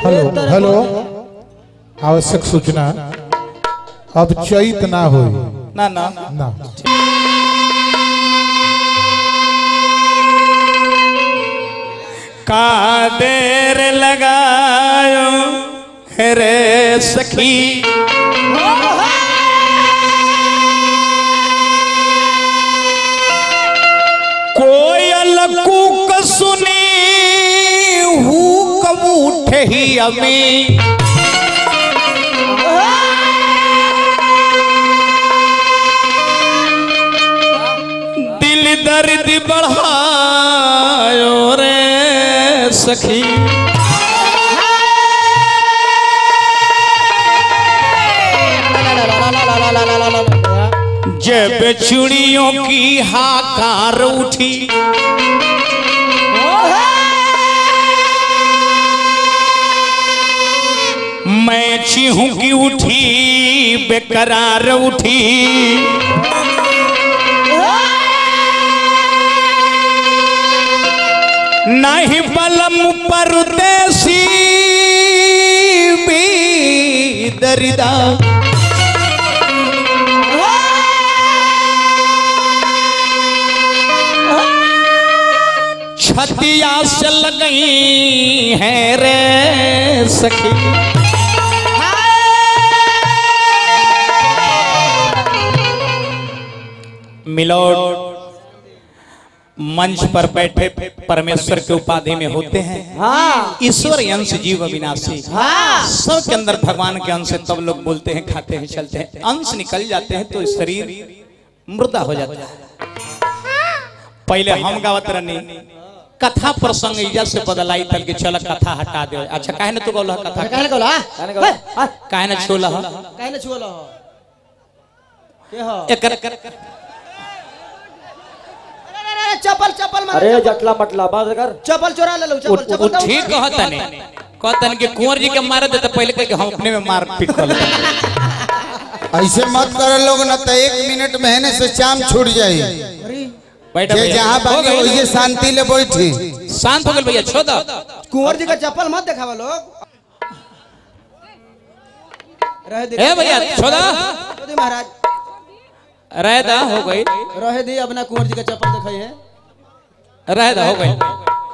Hello hello आवश्यक सूचना अब चैत ना होई ना ना ना का देर लगायो है रे सखी कोयल कूक सुनी हूँ कब उठे ही अमी दिल दर्द बढ़ायो रे सखी जब चुड़ियों की हाकार उठी मैं चीहू की उठी बेकरार उठी नहीं बलम परदेसी भी दरिदा छतिया से लगई है रे सखी मिलोड मंच पर बैठे परमेश्वर के उपाधि में होते हैं हाँ ईश्वर अंश जीव अविनाशी हाँ सब के अंदर भगवान के अंश है तब लोग बोलते हैं खाते हैं चलते हैं अंश निकल जाते हैं तो शरीर मुर्दा हो जाता है पहले हम गावत रहनी कथा प्रसंग इजा से बदलाई तल के चल कथा हटा दे अच्छा काहे न तू बोला कथा कहने को ला कहने को ला। काहे न छोला हो कहने छुआ लो के हो एकर चप्पल चप्पल मार अरे जटला मटला बात कर चप्पल चोरा ले लो वो चप्पल वो चप्पल ठीक कहता नहीं कहता नहीं कि कुंवर जी के मारे दे तो पहले कह के हम अपने में मार पीट कर लेते ऐसे मत करे लोग न तो एक मिनट महीने से चाम छूट जाई बैठा जे भैया। जहाँ हो बाकी गई वही ना? शांति ले बैठी शांत हो गए भैया छोड़ दो कुंवर जी का चप्पल मत दिखावा लोग रह दे ए भैया छोड़ा रह दे महाराज रह दा हो गई रह दे अपना कुंवर जी का चप्पल दिखाई है रह दा हो गई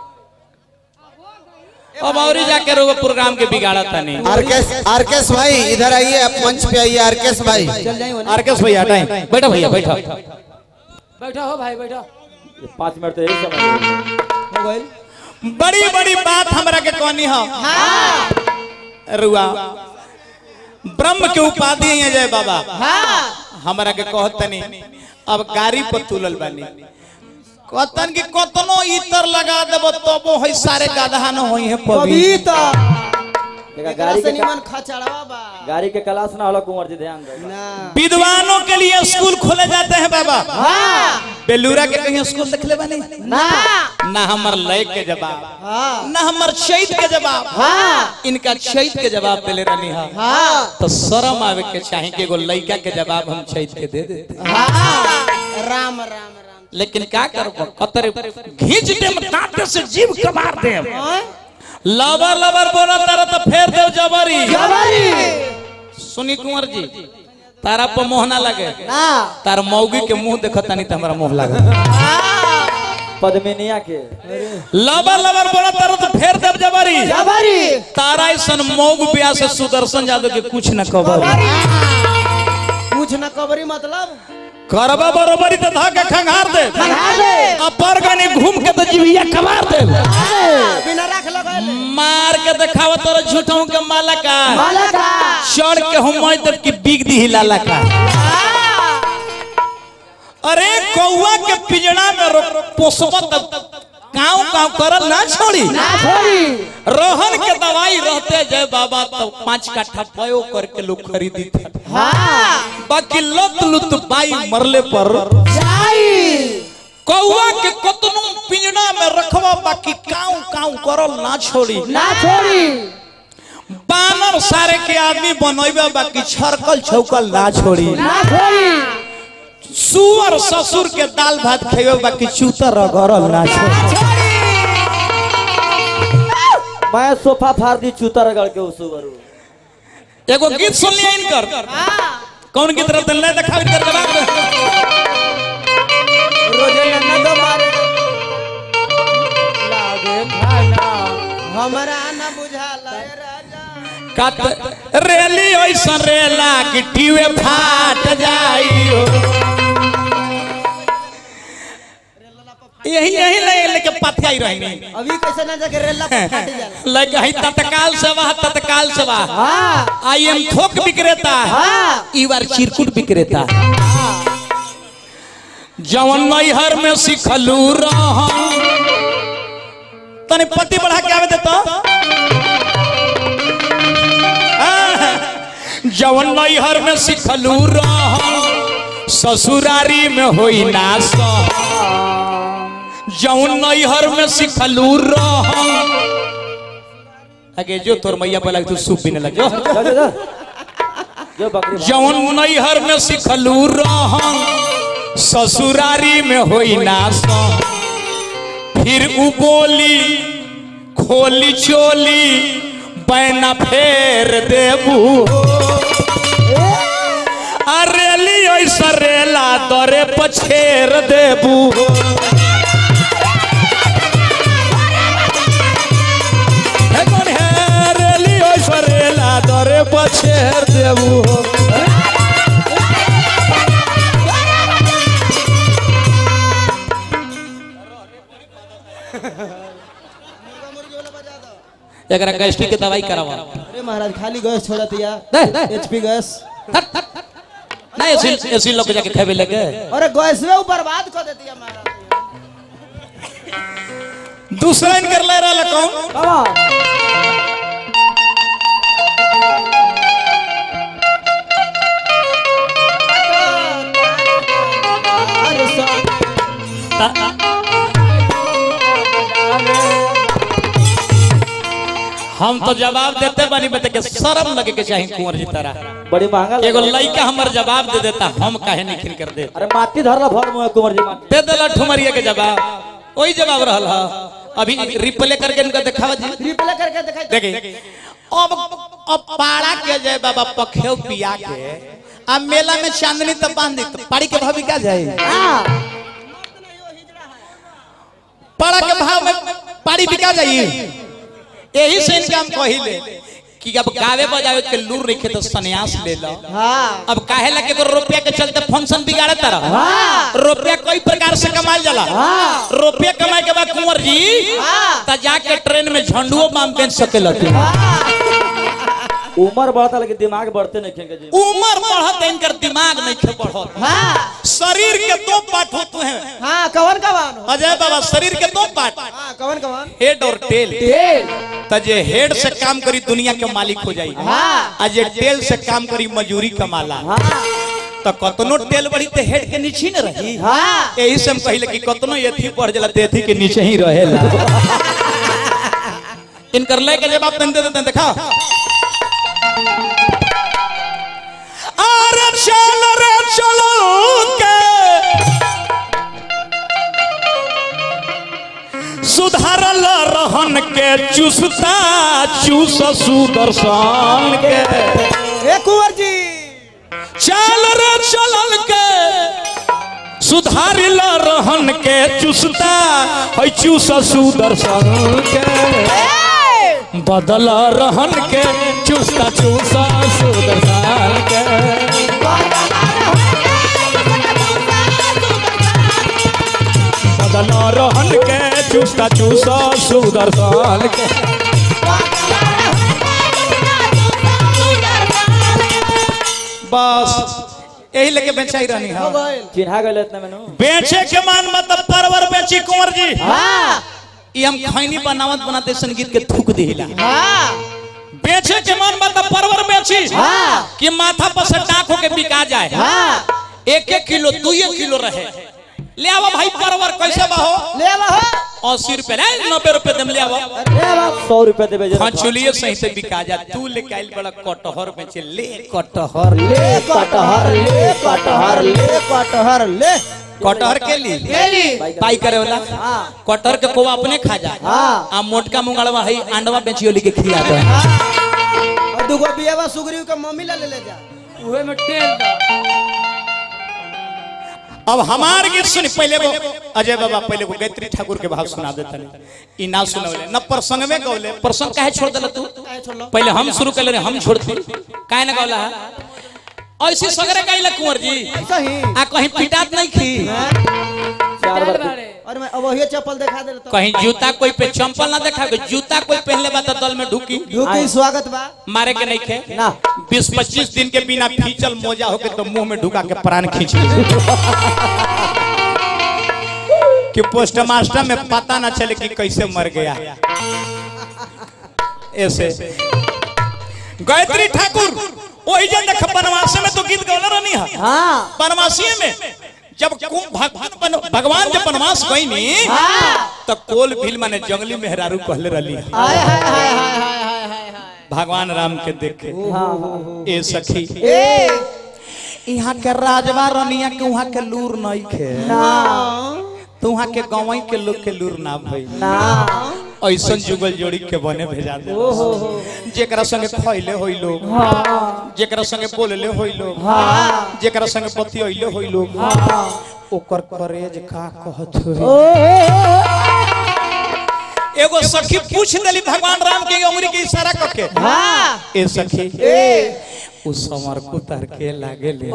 अब और ही जाके रोग प्रोग्राम के बिगाड़ा था नहीं आरकेश आरकेश भाई इधर आइए आप मंच पे आइए आरकेश भाई चल जाइए वहाँ। आरकेश भैया हटाएं बैठो भैया बैठो बैठा हो भाई बैठा ये पाँच मिनट तो यही समय हो गई बड़ी बड़ी बात हमरा के कहनी हो रुआ ब्रह्म के उपाधि है जय बाबा हमरा के कहतनी अब गाड़ी पर तुलल बानी कहतन कि कतनो इतर लगा देब तबो है सारे गाधा न होई है पवित्र पवित्र देखा एकरा गाड़ी से के निमन खचड़वा बा गाड़ी के क्लास ना होला कुंवर जी ध्यान दे ना विद्वानों के लिए स्कूल खोले जाते हैं बाबा हाँ बेलूरा के कहीं स्कूल देख ले बानी ना ना हमर लय के जवाब हाँ ना हमर चैत के जवाब हाँ इनका चैत के जवाब देले रहनी हा हाँ तो शर्म आवे के चाहे कि एगो लड़का के जवाब हम चैत के दे देते हाँ राम राम राम लेकिन क्या करबो कतर घींच देम कांटे से जीव कबार देम हाँ? लबर लबर बोला तारा तो फेर देव जबरी जवारी सुनी कुंवर जी तारा पर मोह ना लगे ना तार मौगी के मुंह देखता नहीं तो हमारा मोह लगे पद्मिनिया के लबर लबर बोला तारा तो फेर देव जबरी जवारी तारा ऐसन मौग ब्याह से सुदर्शन यादव के कुछ न कबर कुछ न कबरी मतलब करबा बरोबरी तो धा के खंगार दे खंगार दे। अपर गनी घूम के तो जीविया कबार दे बिना रख लगा मार के दिखावा तोरा झूठों के माला का माला का चढ़ के हम तक की बिग दी लाला का अरे कौआ के पिंजड़ा में रो- पोसबा तब काव काव करल ना छोड़ी ना छोड़ी रोहन के दवाई रहते जय बाबा तो पांच काठा पयो करके लोग खरीदी थे हाँ बाकी लत लुत बाई मरले पर जाई कौआ के कतनो पिंजड़ा में रखवा बाकी काव काव करल ना छोड़ी ना छोड़ी बानर सारे के आदमी बनैबे बाकी छरकल छौकल ना छोड़ी ना छोड़ी सुअर ससुर के दाल भात खेबे बाकी चूतर रगड़ल ना छोड़ी मैं सोफा फाड़ दी चूतर रगड़ के उस बरू एगो गीत सुन लिया इनकर कौन गीत रहते नहीं देखा इनकर जवाब दे। रोजे नन्ना दो मारे लागे खाना हमरा ना बुझाला ए राजा कत रेली ऐसा रेला गिट्टीवे फाट जाइयो यही यही ले लेके पथियाई रहनी अभी कैसे ना जाके रेला पर फट जाला लगे है तत्काल सेवा तत्काल सेवा हाँ आई एम थोक विक्रेता हाँ। यू आर चिरकुट विक्रेता जवन नैहर में सिखलू रहा तने पति बढ़ा के आवे देता जवन नैहर में सिखलू रहा ससुरारी में होई ना सह जवन नैहर में सिखलू रहा आगे जो तोर मैया बोला तू सूप पीने लग जो जा जा जा जो बकरी भाग। जवन नैहर में सिखलू रहा ससुरारी में होई ना सा फिर उ बोली खोली चोली बैना फेर देबू अरेली ऐसा रेला दरे पछेर देबू हे कौन है रेली ऐसा रेला दरे पछेर देबू एकरा गैस्ट्रिक के दवाई करावा अरे महाराज खाली गैस छोड़ा दिया दे, दे। एचपी गैस ना ऐसी ऐसी लोग जाके खावे लगे अरे गैस में बर्बाद कर देती है महाराज दूसरा इनकर ले रहा कौन बाबा अरे सा- हम तो जवाब देते बानी बते के शर्म लगे के चाहिए कुंवर जी तारा बड़ी महंगा एगो लगा। लड़का हमर जवाब दे देता हम काहे नहीं खिल कर दे अरे माटी धरला भर मुंह कुंवर जी माटी दे देला ठुमरिया के जवाब वही जवाब रहल हा अभी रिप्ले करके इनका दिखावा जी रिप्ले करके दिखाई दे। देखिए अब अब पाड़ा के जाए बाबा पखेव पिया के अब मेला में चांदनी तब बांध दी तो पाड़ी के भाव क्या जाए हाँ पाड़ा के भाव में पाड़ी बिका जाइए यही से इनका हम कहिले कि अब गावे बजावे के लूर रखे तो सन्यास ले लो हाँ अब काहे लगे तो रुपया के चलते फंक्शन बिगाड़े तरह हाँ। रुपया कई प्रकार से कमाल जाला हाँ। रुपया कमाए के बाद कुंवर जी हाँ। त जाके ट्रेन में झंडुओ बाम बेच सके लगे उम्र बढ़ता लेकिन दिमाग बढ़ते नहीं खेंगे जी उम्र बढ़त इनकर दिमाग नहीं खे बढ़त हाँ शरीर के दो पार्ट होते हैं हाँ कवन कवन अजय बाबा शरीर के दो पार्ट हाँ कवन कवन हेड और टेल तेल त जे हेड से काम करी दुनिया के मालिक हो जाई हाँ। आ जे टेल से काम करी मजूरी कमाला हाँ तो कतनो टेल बढ़ी तो हेड के नीचे न रही हाँ यही से हम कहिले कि कतनो एथी बढ़ जाला तो एथी के नीचे ही रहेला इनकर ले के जवाब तन दे देते देखा अरे चल रे चलो के सुधारल रहन के चुसता चूस सुदर्शन के ए कुंवर जी चल रे चलल के सुधारिल रहन के चुसता है चूस सुदर्शन के बदल रहन के चुसता चूसा सुदर्शन के बदल रहन के चुसता चूसा सुदर्शन के बस यही लेके बेचाई रहनी हो है गइल चिन्हा गए इतना मैंने बेचे के मान मतलब परवर बेची कुंवर जी हाँ ये हम खैनी बनावत बनाते संगीत के थूक दिला हाँ बेचे के मन मतलब परवर बेची हाँ। कि माथा पर से टाक होके बिका जाए हाँ एक एक किलो दू किलो रहे ले आवा भाई परवर कैसे बाहो ले हो अस्सी रुपए ले नब्बे रुपए दम ले आवा अरे बाप सौ रुपए देवे जरा फंचुलिए सही से बिका जा तू लेके आइल बड़ा कटहर बेचे ले कटहर ले कटहर ले कटहर ले कटहर ले कटहर के ली केली पाई करे वाला कटहर के कोवा अपने खा जा हाँ। आ मोटका मुंगड़वा है अंडवा बेचियो के खिला दे और दूगो बियावा सुग्रीव के मम्मी ला ले ले जा उहे में तेल दा अब हमार गीत सुन पहले वो अजय बाबा पहले वो गायत्री ठाकुर के भाव सुना देते ई ना सुनवले न प्रसंग में गौले प्रसंग काहे छोड़ देला तू पहले हम शुरू कर हम छोड़ती काहे ना गौला ऐसे सगरे गाइला कुंवर जी सही आ कहीं पिटात नहीं खी चार बार और मैं अब वही चप्पल दिखा दे तो कहीं जूता कोई पे चंपल ना देखा जूता कोई पहनले बा तो दल में ढुकी ढुकी स्वागत बा मारे के नहीं खे ना बीस पच्चीस दिन के बिना फीचल मोजा होके तो मुंह में ढुका के प्राण खींच ली कि पोस्ट मास्टर में पता ना चले कि कैसे मर गया ऐसे गायत्री ठाकुर वही जन देख बनवासी में तो गीत गौला रहनी है हाँ बनवासी में जब कु- भगवान बन- भगवान जब बनवास गई नी तो कोल भील माने जंगली मेहरारू कहले रहली है। हाय हाय हाय हाय हाय हाय हाय हाय भगवान राम के देखे ए सखी ए यहाँ के राजवा रनिया के वहाँ के लूर नहीं खे ना तो वहाँ के गाँव के लोग के लूर ना भई ना ऐसा जुगल जोड़ी के बने भेजा दे जेकरा संगे खैले होई लोग जेकरा संगे बोलले होई लोग जेकरा संगे बतियले होई लोग ओकर करेज का कहत होई एगो सखी पूछ देली भगवान राम के उंगली के इशारा करके हाँ ए सखी ए उ समर को तर के लागे ले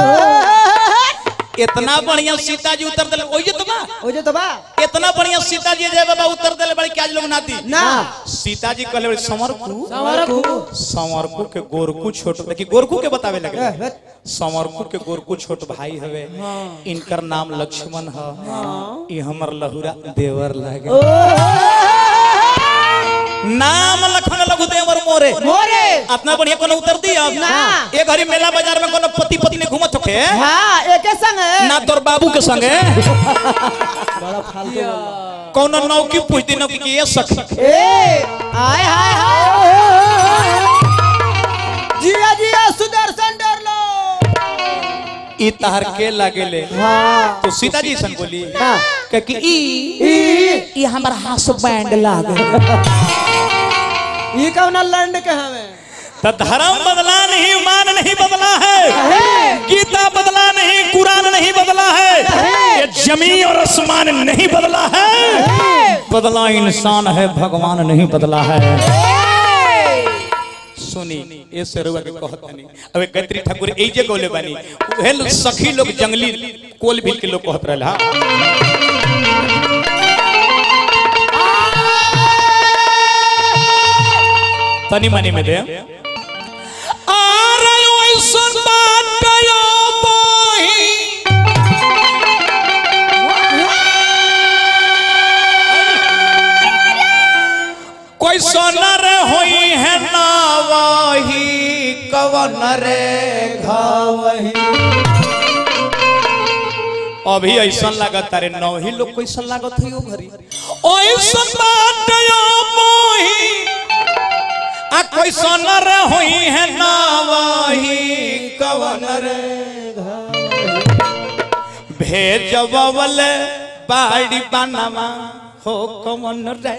इतना बढ़िया सीता जी उतर दिले ओए तो बा ओ जे तो बा इतना बढ़िया सीता जी जय बाबा उतर दिले बड़ी क्या लोग नाती ना सीता जी कहले बड़ी समर को समरकू समरकू के गोरकू छोट देखी गोरकू के बतावे लगे समरकू के गोरकू छोट भाई हवे इनकर नाम लक्ष्मण ह ई हमर लहुरा देवर लागे नाम लखन लघु देवर मोरे मोरे अपना बढ़िया कोनो उतर दी अब ना। ए घड़ी मेला बाजार में कोनो पति पत्नी घूमत होके हाँ एके संग है ना तोर बाबू के संगे बड़ा फालतू कोनो नौकी पूछ दी नौकी की ये सखी ए हाय हाय हाय जिया जिया सुदर्शन डर लो ई तहर के लागेले हाँ तो सीता जी सन बोली हाँ। कि कि ई ई हमर हाथ बैंड लागे ये कौन लंड के हमें तो धर्म बदला नहीं मान नहीं बदला है गीता बदला नहीं कुरान नहीं बदला है ये जमीन और आसमान नहीं बदला है बदला इंसान है भगवान नहीं बदला है सुनी ये सरुआ के कहत नहीं अबे गत्री ठाकुर ए जे गोले बानी उहे लोग सखी लोग जंगली कोल भील के लोग कहत रहला तनी मनी में दे आरे ओइसन बात कयो बोही कोई सोनर होई है ना वही कवन रे घावही अभी ऐसा लागत अरे नौ ही लोग कैसा लागत है ओ घरी ऐसन बात यो मोही आ कोई सोनर होई है ना वही कवन रे भेजबल बाड़ी बानामा हो कवन रे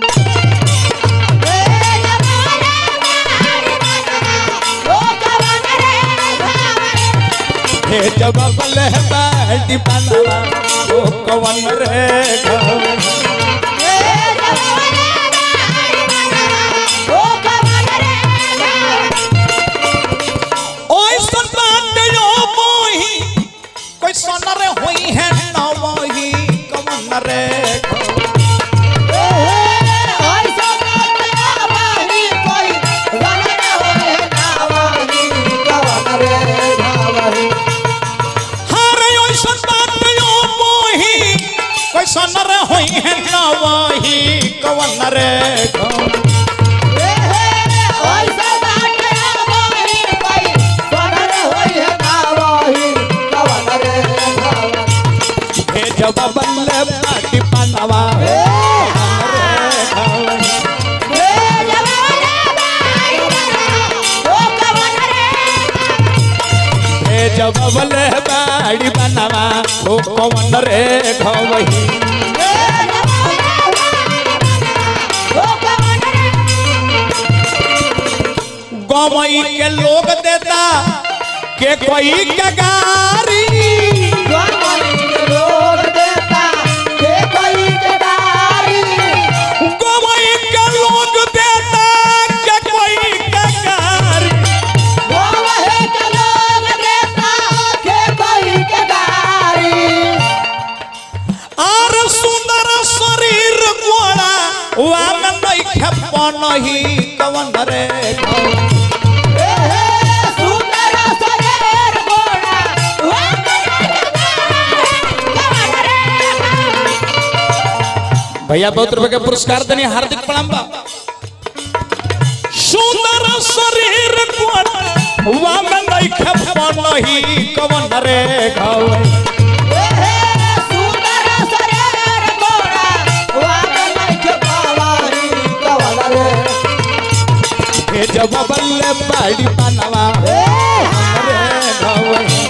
भेजबल बाड़ी बानामा हो कवन रे घाव ओए सुन बात यो मोही कोई सोनर होई है ना वही कवन रे घाव हारे ओइसन बात यो मोही कोई सोनर होई है ना वही कवन रे घाव भेजबल बाड़ी बानामा भेजबल बाड़ी बानामा ओ कवन रे घवही गवई के लोग देता के कोई के गारी लोग देता के कोई के दारी गवई के लोग देता के कोई के गारी वो वहे के लोग देता के कोई के दारी आर सुंदर शरीर गोड़ा वाम नहीं खेपन ही कवन रे ए हे सुंदर शरीर गोरा वो भैया बहुत रुपए के पुरस्कार देने हार्दिक प्रणाम बा सुंदर शरीर गोड़ा वाम नहीं खेपन ही कवन रे घवई ए हे सुंदर शरीर गोरा वो नहीं के पावारी कवला रे हे जब बल्ले बाड़ी बनवा ए रे घवई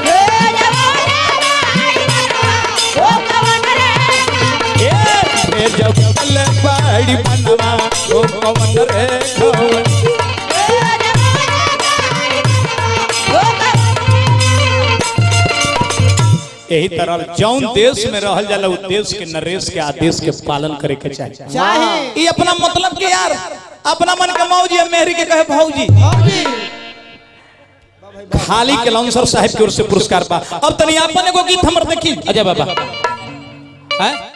ओ कवन रे ए हे जब बल्ले बाड़ी बनवा ओ कवन रे घवई यही तरह जौन देश में रहल जाला उ देश के नरेश के आदेश के पालन करे के चाहिए चाहे ये अपना मतलब के यार अपना मन के मौजी है मेहरी के कहे भौजी भौजी खाली के लौंसर साहब की ओर से पुरस्कार पा अब तनी आपन एगो गीत हमर देखी अजय बाबा हैं